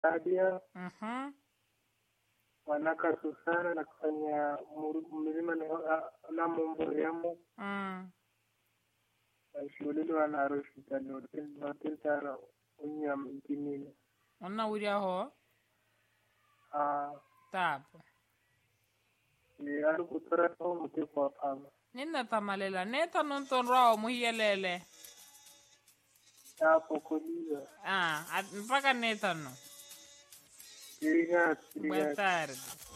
Sadia, Mhm. wanaka Susana na kufanya muru- milima na- na mumburiamo Mm. shulile wana hospitali hotel hotel tara unyam ikimina Onna wuri aho ah tapo. ni alu kutora to muke kwa pama Ninna tamalela neta non ton rao muhiyelele. tapo koliza Ah, at- mpaka neta no. Obrigado, Boa obrigado. tarde.